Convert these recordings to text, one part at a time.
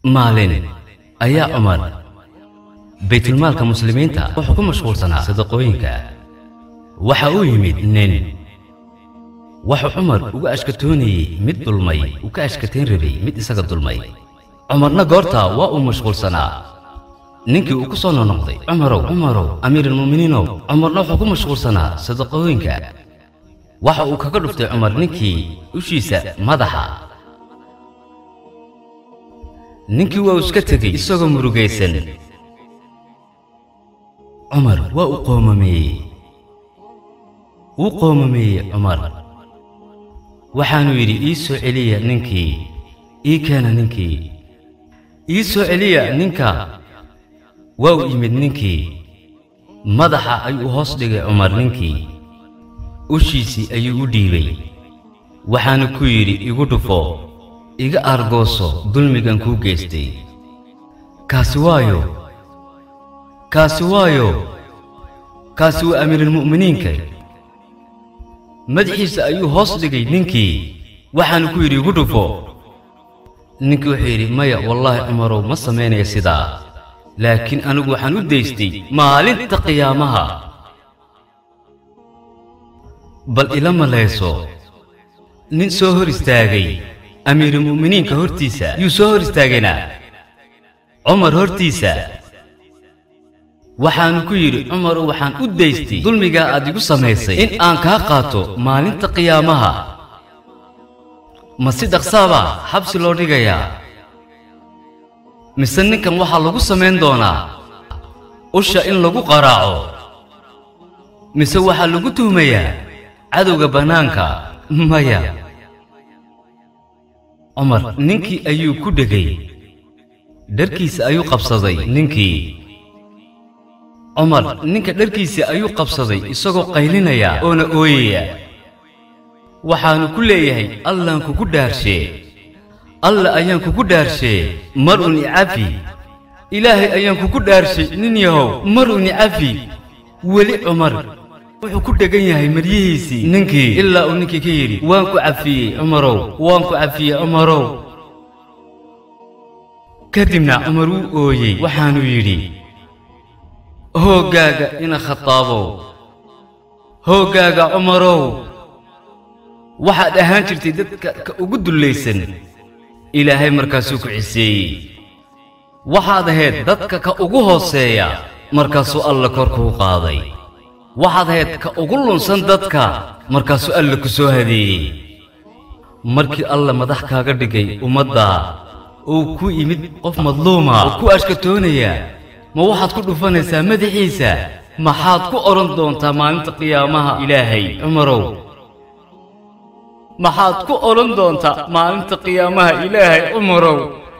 maalin ayaa cumar baytulmaalka muslimiinta wuxuu ku mashquulsanaa sadaqooyinka waxa uu yimid nin wuxuu cumar uga ashkatoonayey mid dulmay uu ka ashkatayn rabay mid isaga dulmay cumarna goortaa waa uu mashquulsanaa ninkii uu ku soo nonoqday cumarow cumarow amiiralmu'miniinow cumarna wuxuu ku mashquulsanaa sadaqooyinka waxa uu kaga dhuftay cumar ninkii ushiisa madaxa ninkii waa uu iska tegey isagoo murugaysan cumar waa uu qoomameeyey wuu qoomameeyey cumar waxaanuu yidhi ii soo celiya ninkii ii keena ninkii ii soo celiya ninka waa uu yimid ninkii madaxa ayuu hoos dhigay cumar ninkii ushiisii ayuu u dhiibay waxaanu ku yidhi igu dhufo iga aargooso dulmigan kuu geystay kaasi waayo kaasi waayo kaasi waa amiirulmu'miniinka madaxiisa ayuu hoos dhigay ninkii waxaanu ku yidhi igu dhufo ninkii wuxuu yidhi maya wallaahi cumarow ma samaynaya sidaa laakiin anigu waxaan u daystay maalinta qiyaamaha bal ila malayso nin soo hor istaagay amiirulmu'miniinka hortiisa yuu soo hor istaagayna cumar hortiisa waxaanu ku yidhi cumarow waxaan u daystay dulmigaa aad igu samaysay in aan kaa qaato maalinta qiyaamaha ma si dhaqsaabaa xabsi loo dhigayaa mise ninkan waxaa lagu samayn doonaa usha in lagu qaraaco mise waxaa lagu tuhmayaa cadowga bannaanka maya cumar ninkii ayuu ku dhegay dharkiisa ayuu qabsaday ninkii cumar ninka dharkiisa ayuu qabsaday isagoo qaylinaya oona ooyaya waxaanu ku leeyahay allaan kugu dhaarshee alla ayaan kugu dhaarshee mar un icafi ilaahay ayaan kugu dhaarshay nin yahow mar un icafi weli cumar wuxuu ku dhegan yahay maryihiisii ninkii ilaa uu ninkii ka yidhi waan ku cafiyey cumarow waan ku cafiyey cumarow kadibna cumar wuu ooyey waxaanuu yidhi hooggaaga ina khataabow hooggaaga cumarow waxaad ahaan jirtay dadka ka ugu dullaysan ilaahay markaasuu ku ciseeyey waxaad ahayd dadka ka ugu hooseeya markaasuu alla kor kuu qaaday waxaad ahayd ka ugu lunsan dadka markaasuu alla ku soo hadeeyey markii alla madax kaaga dhigay ummaddaa uu ku yimid qof madluuma oo ku ashkatoonaya ma waxaad ku dhufanaysaa madaxiisa maxaad ku odhan doontaa maalinta qiyaamaha ilaahay cumarow maxaad ku odhan doontaa maalinta qiyaamaha ilaahay cumarow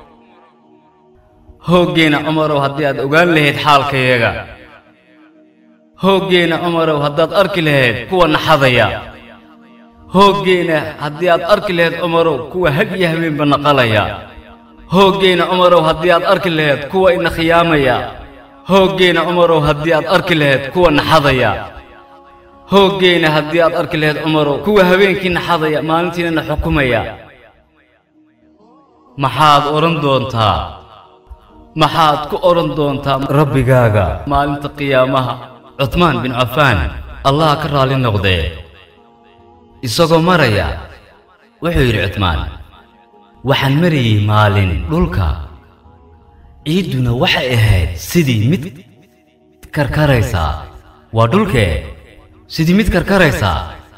hooggeenna cumarow haddii aad ogaan lahayd xaalkayaga hooggeenna cumarow haddaad arki lahayd kuwa naxadaya hooggeenna haddii aad arki lahayd cumarow kuwa had iyo habeenba naqalaya hooggeenna cumarow haddii aad arki lahayd kuwa ina khiyaamaya hooggeenna cumarow haddii aad arki lahayd kuwa naxadaya hooggeenna haddii aad arki lahayd cumarow kuwa habeenkii naxadaya maalintiina na xukumaya maxaad odhan doontaa maxaad ku odhan doontaa rabbigaaga maalinta qiyaamaha cutmaan bin cafaan allaha ka raalli noqdee isagoo maraya wuxuu yidhi cutmaan waxaan marayey maalin dhulka ciidduna waxay ahayd sidii mid karkaraysaa waa dhulkee sidii mid karkaraysaa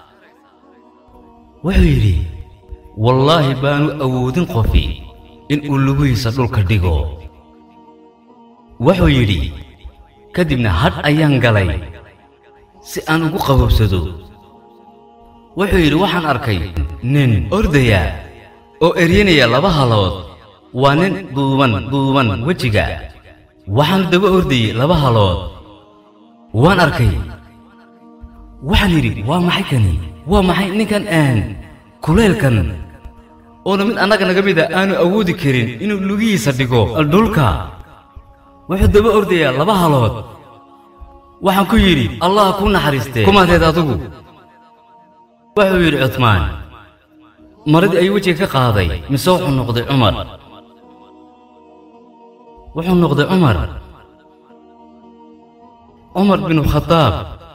wuxuu yidhi wallaahi baanu awoodin qofi inuu lugihiisa dhulka dhigo wuxuu yidhi kadibna hadh ayaan galay si aan ugu qabowsado wuxuu yidhi waxaan arkay nin ordaya oo eryanaya laba halood waa nin duuban duuban wejiga waxaanu daba ordayey laba halood waan arkay waxaan yidhi waa maxay kani waa maxay ninkan aan kulaylkan oona mid annaga naga mida aanu awoodi karin inuu lugihiisa dhigo dhulka wuxuu daba ordayaa laba halood waxaan ku yidhi allah kuu naxariistee kumaadeed adigu wuxuu yidhi cutmaan maradii ayuu wejiga ka qaaday mise wuxuu noqday cumar wuxuu noqday cumar cumar binu khadaab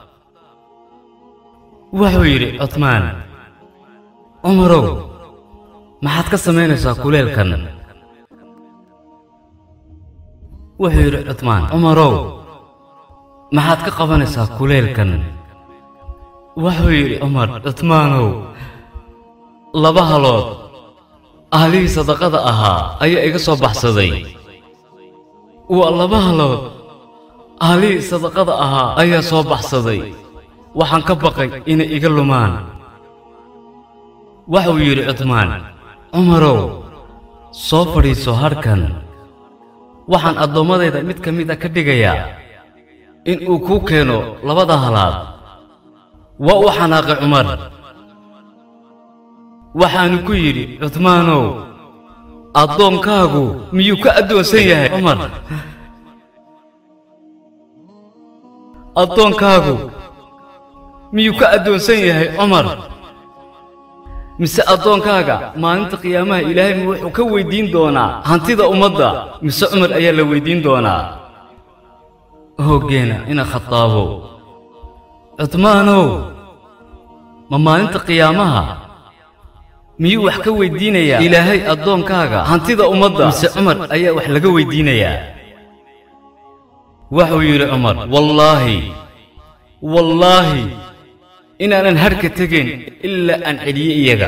wuxuu yidhi cutmaan cumarow maxaad ka samaynaysaa kuleelkan wuxuu yidhi cutmaan cumarow maxaad ka qabanaysaa kuleelkan wuxuu yidhi cumar cutmaanow laba halood ahlihii sadaqada ahaa ayaa iga soo baxsaday waa laba halood ahlihii sadaqada ahaa ayaa soo baxsaday waxaan ka baqay inay iga lumaan waxuu yidhi cutmaan cumarow soo fadhiiso hadhkan waxaan addoommadayda mid ka mid a ka dhigayaa in uu kuu keeno labada halaad waa u xanaaqay cumar waxaanu ku yidhi cutmaanow addoonkaagu miyuu ka addoonsan yahay cumar addoonkaagu miyuu ka addoonsan yahay cumar mise addoonkaaga maalinta qiyaamaha ilaahay ma wuxuu ka weyddiin doonaa hantida ummadda mise cumar ayaa la weyddiin doonaa hooggeena ina khadaabow cutmaanow ma maalinta qiyaamaha miyuu wax ka weyddiinayaa ilaahay addoonkaaga hantida ummadda mise cumar ayaa wax laga weyddiinayaa wuxuu yidhi cumar wallaahi wallaahi inaanan hadhka tegayn ilaa aan celiye iyaga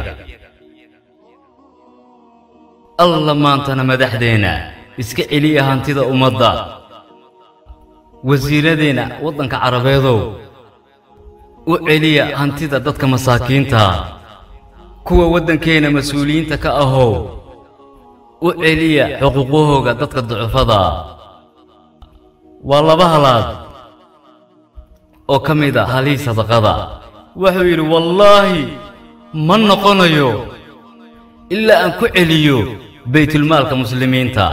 alla maantana madaxdeenna iska celiya hantida ummadda wasiiradeenna waddanka carabeedow u celiya hantida dadka masaakiinta kuwa waddankeenna mas-uuliyiinta ka ahow u celiya xuquuqahooga dadka ducufada waa laba halaad oo ka mid a halihii sadaqada wuxuu yidhi wallaahi ma noqonayo ilaa aan ku celiyo baytulmaalka muslimiinta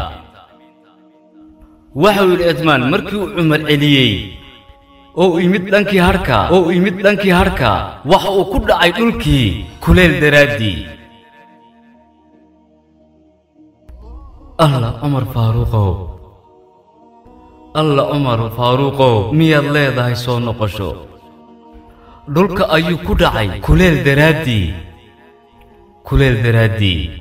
waxuu yidhi cutmaan markii uu cumar celiyey oo uu yimid dhankii hadhka oo uu yimid dhankii hadhka waxa uu ku dhacay dhulkii kuleel daraaddii alla cumar faaruuqow alla cumar faaruuqow miyaad leedahay soo noqosho dhulka ayuu ku dhacay kuleel daraaddii kuleel daraaddii